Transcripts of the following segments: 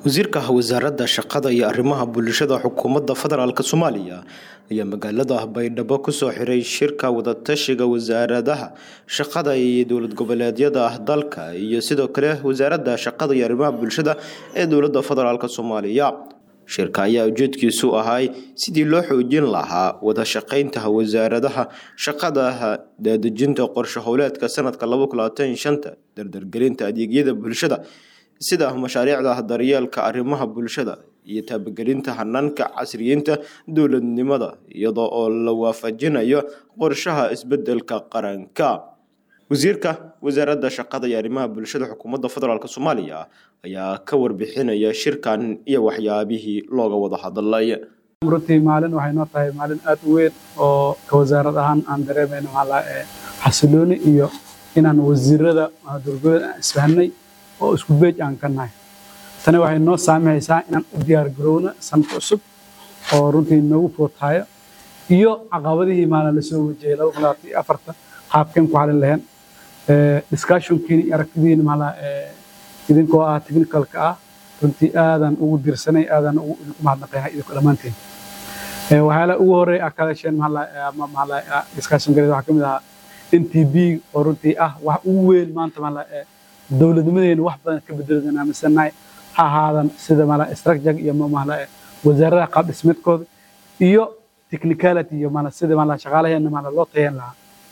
wasiirka wasaaradda shaqada iyo arrimaha bulshada xukuumadda federaalk soomaaliya ayaa magaalada baydhabo kusoo xiray shirka wadatashiga wasaaradaha shaqada iyo dowlad goboleedyada dalka iyo sidoo kale wasaaradda shaqada iyo arrimaha bulshada ee dowladda federaalk soomaaliya shirka ayaa ujeedkiisu ahay sidii loo xoojin lahaa wada shaqeynta wasaaradaha shaqadaha daadejinta qorshe howleedka sanadka shanta dardargelinta adeegyada bulshada sida mashaariicda daryeelka arrimaha bulshada iyo taabagelinta hanaanka casriyeynta dowladnimada iyadoo oo la waafajinayo qorshaha isbedelka qaranka wasiirka wasaaradda shaqada iyo arrimaha bulshada xukuumadda federaalk soomaaliya ayaa ka warbixinaya shirkan iyo waxyaabihii looga wada hadlay runtii maalin waxay noo tahay maalin aad u weyn oo ka wasaarad ahaan aan dareemayno xasilooni iyo inaan wasiirada dowladgoboleed aan isfahnay oo isku beej aan ka nahay tani waxay noo saamihaysaa inaan u diyaar garowno sanadka cusub oo runtii noogu footaayo iyo caqabadihii maalin lasoo wajahay laba kun labaatan iyo afarta qaabkeen ku xalin lahayn discussionkiina iyo aragtidiina maala idinkoo ah technicalka ah runtii aadan ugu dirsanay aadan ugu idinku mahadnaqayaa idinku dhammaantiin waxyaala ugu horreey aa ka hadasheen maala discussion gareed waxaa ka mid ahaa n t b oo runtii ah wax ugu weyn maanta maala dowladnimadeena wax badan ka bedeladaan aaminsanahay ha ahaadan sida maala structure iyo maala wasaaradaha qaab dhismeedkooda iyo technicality iyo maala sida maala shaqaalaheena maala loo tayan lahaa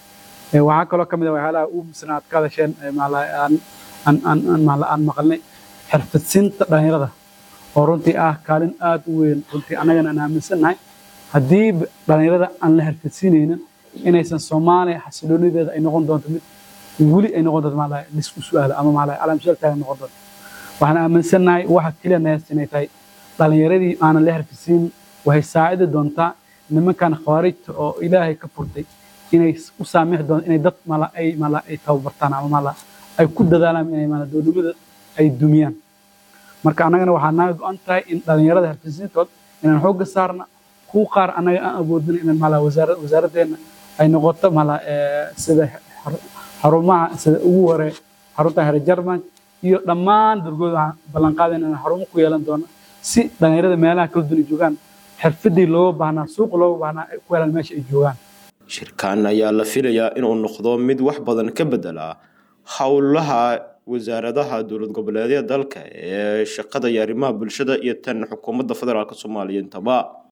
waxaa kaloo ka mid ah waxyaalaha ugu muhiimsan aad ka hadasheen maala aan aan aan maala aan maqalnay xirfadsiinta dhalinyarada oo runtii ah kaalin aad u weyn runtii annagana aan aaminsannahay haddii dhalinyarada aan la xirfadsiinaynin inaysan soomaaliya xasiloonideeda ay noqon doonto mid weli ay noqon doonto maala lisku su'aalo ama maala calaamshal taagan noqon doonto waxaan aaminsannahay waxa keliya nayas inay tahay dhalinyaradii aanan la xirfadsiin waxay saacidi doontaa nimankan khawaarijta oo ilaahay ka furtay inay u saamixi doonto inay dad maala ay maala ay tababartaan ama maala ay ku dadaalaan inay maala dowladnimada ay dumiyaan marka annagana waxaa naga go-an tahay in dhalinyarada xirfadsiintood inaan xoogga saarna kuwa qaar annaga aan awoodin in maala wasaaraddeena ay noqoto maala sida xarumaha sida ugu hore xarunta here jarman iyo dhammaan durgood waxaan ballanqaadayn inaan xarumo ku yeelan doono si dhalinyarada meelaha kala duwan ay joogaan xirfadii looga baahnaa suuqa looga baahnaa ay ku helaan meesha ay joogaan shirkan ayaa la filayaa inuu noqdo mid wax badan ka bedela howlaha wasaaradaha dowlad goboleedyada dalka ee shaqada iyo arrimaha bulshada iyo tan xukuumadda federaalk soomaaliya intaba